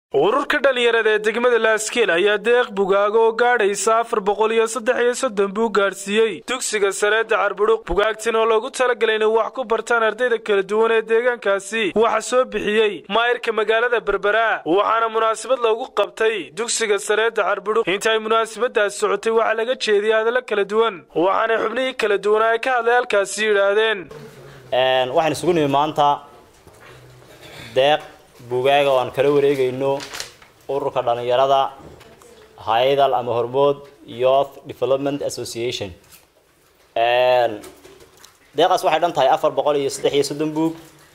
ururka dhalinyarada ee degmada laaskiil ayaa deeq bugaaga oo gaadhaysa afar boqol iyo saddex iyo soddon buu gaadhsiiyey dugsiga sareedda carbudhuq bugaagtan oo loogu talagalay inay wax ku bartaan ardayda kala duwan ee deegaankaasi waxa soo bixiyey maayirka magaalada berbera waxaana munaasabad loogu qabtay dugsiga sareedda carbudhuq inta ay munaasabadaas socotay waxaa laga jeediyay hadallo kala duwan waxaanay xubnihii kala duwanaa ay ka hadlay halkaasi yidhaahdeen waxaan isugu nimi maanta deeq bugaaga oo aan kala wareegayno ururka dhalinyarada hayadal ama hormood youth development association deeqaas waxay dhan tahay afar boqol iyo saddex iyo soddon buug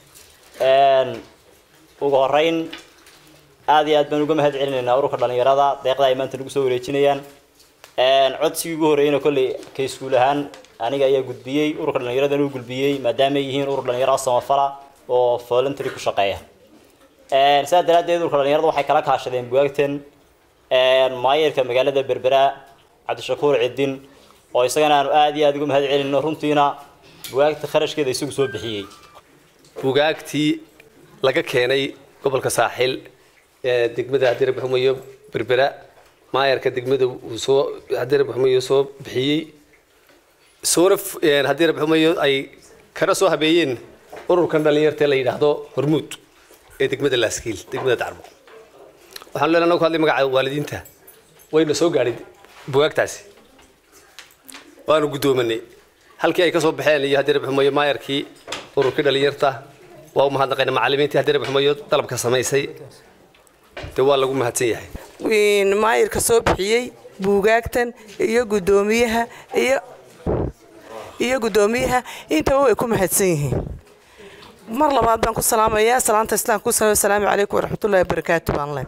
ugu horeyn aada iyo aad baan uga mahad celinaynaa ururka dhalinyarada deeqda ay maanta nagu soo wareejinayaan codsigii ugu horreeyana kolley ka iskuul ahaan aniga ayaa gudbiyey ururka dhalinyaradan uu gudbiyey maadaama ay yihiin urur dhalinyaro samafala oo voluntary ku shaqeeya sidaa daraaddeed ururka dhalinyarada waxay kala kaashadeen bugaagtan maayirka magaalada berbera cabdishakuur cidin oo isagana aanu aada iyo aada uga mahad celino runtiina bugaagta kharashkeeda isagu soo bixiyey bugaagtii laga keenay gobolka saaxil ee degmada haddii rabbi xumayo berbera maayarka degmada uu soo haddii rabbi xumayo soo bixiyey soona haddii rabbi xumayo ay kana soo habeeyeen ururkan dhalinyarta la yidhaahdo hormuud ee degmada laaskiil degmada dacmo waxaan leenahay annagu ku hadlay magaca waalidiinta wayna soo gaadhay bugaagtaasi waanu guddoomanay halkii ay ka soo baxeen iyo haddii rabbi xumayo maayarkii ururkii dhalinyarta waa u mahadnaqayna macallimiintii haddii rabbi xumayo dalabka samaysay dee waa lagu mahadsan yahay maayirka soo bixiyey buugaagtan iyo guddoomiyaha iyo iyo guddoomiyaha intaba way ku mahadsan yihiin mar labaad baan ku salaamayaa salaanta islaamka ku asalaamu calaykum waraxmatullahi wabarakaatu baan le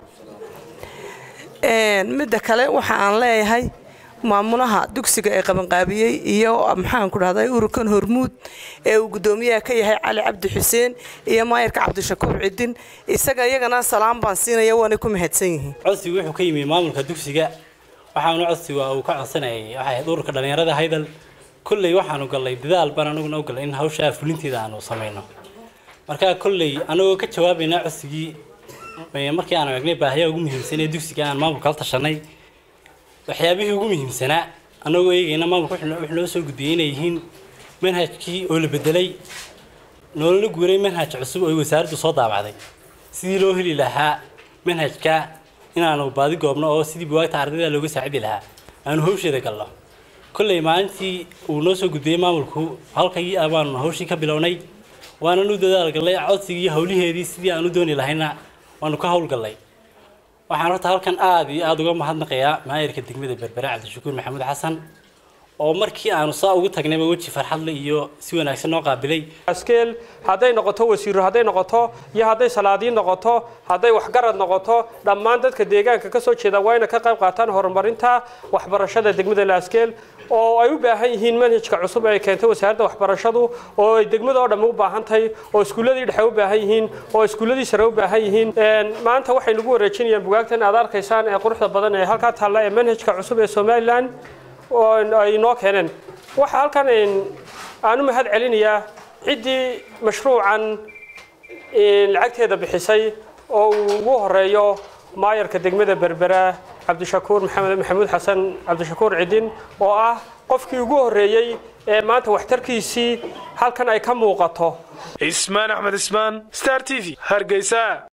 midda kale waxa aan leeyahay maamulaha dugsiga ee qabanqaabiyey iyo maxaan ku dhahday ururkan hormuud ee uu guddoomiyaha ka yahay cali cabdi xuseen iyo maayirka cabdishakuur cidin isaga iyagana salaam baan siinaya waanay ku mahadsan yihiin codsigu wuxuu ka yimi maamulka dugsiga waxaanu codsigu uu ka codsanayay waxay ahayd ururka dhalinyarada haydal kolley waxaanu gallay dadaal baan anaguna u gallay in hawshaa fulinteeda aanu samayno markaa kolley anagoo ka jawaabaynaa codsigii markii aanu eegnay baahiyaha ugu muhiimsan ee dugsiga aan maamulka la tashanay waxyaabihii ugu muhiimsanaa anagoo eegayna maamulka wuxuu noo soo gudbiyey inay yihiin manhajkii oo la bedelay noolala guuray manhaj cusub oo wasaaraddu soo daabacday sidii loo heli lahaa manhajka inaanu baadi goobno oo sidii buwaagta ardayda looga saacidi lahaa aanu hawsheeda galno kolley maalintii uu noo soo gudbiyey maamulku halkii baanu hawshii ka bilownay waananu dadaal gallay codsigii hawliheedii sidii aan u dooni lahayna waanu ka howlgallay waxaan horta halkan aada iyo aada uga mahadnaqayaa maayirka degmada berbera cabdishakuur maxamuud xasan oo markii aanu saa ugu tagnayba weji farxadle iyo si wanaagsan noo qaabilay askeel hadday noqoto wasiiro hadday noqoto iyo hadday salaadiin noqoto hadday waxgarad noqoto dhammaan dadka deegaanka ka soo jeeda waa inay ka qayb qaataan horumarinta waxbarashada degmada laaskeel oo ay u baahan yihiin manhajka cusub ee keentay wasaaradda waxbarashadu oo ay degmada oo dhammi u baahan tahay oo iskuulladii dhexe u baahan yihiin oo iskuulladii sare u baahan yihiin maanta waxay nagu wareejinayaan bugaagtan aad arkaysaan ee quruxda badan ee halkaa taalla ee manhajka cusub ee somalilan oo ay noo keeneen waxaa halkan aan u mahad celinayaa ciddii mashruucan lacagteeda bixisay oo uu ugu horeeyo maayarka degmada berbera cabdishakuur maxamed maxamuud xasan cabdishakuur cidin oo ah qofkii ugu horreeyey ee maanta waxtarkiisii halkan ay ka muuqato ismaan axmed ismaan star t v hargeysa